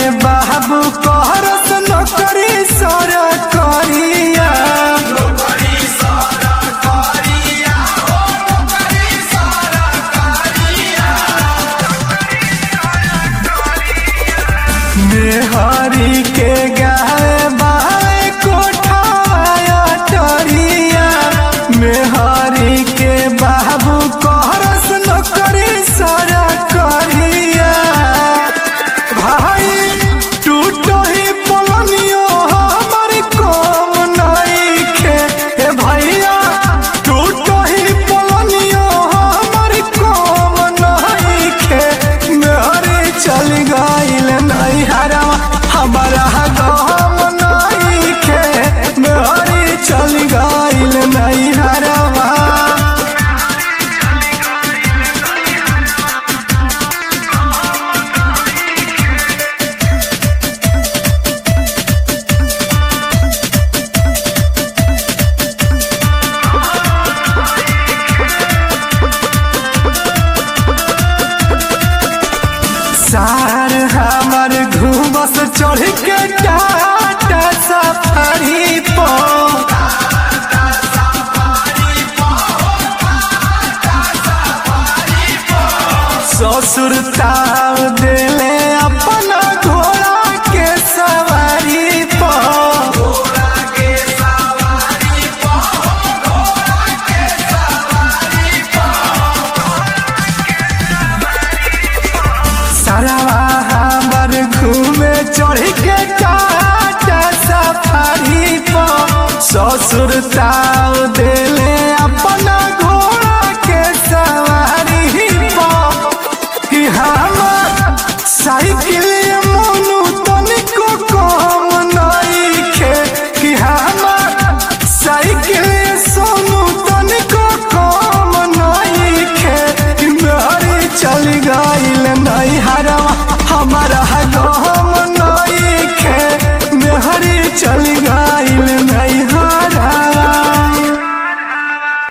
बाबू कहरस नौकरी सर करिया मेहरी के गाय बाय कोठाया टरिया मेहरी के बाबू कहरस नौकरी सर करिया भाई टूटो ही पलनियो हमर कम नइखे ए भैया टूटो ही पलनियो हमर कम नइखे मेहरे चल गइल नैहरा हमारा गम नइखे मेहरे चल गइल नैहरा सार हमर घूमस चढ़ के टाटा सफारी पर ससुर ताव देले अपना घोड़ा के सवारी पर सरवा हमर घूमे चढ़ के टाटा सफारी पर ससुर ताव दे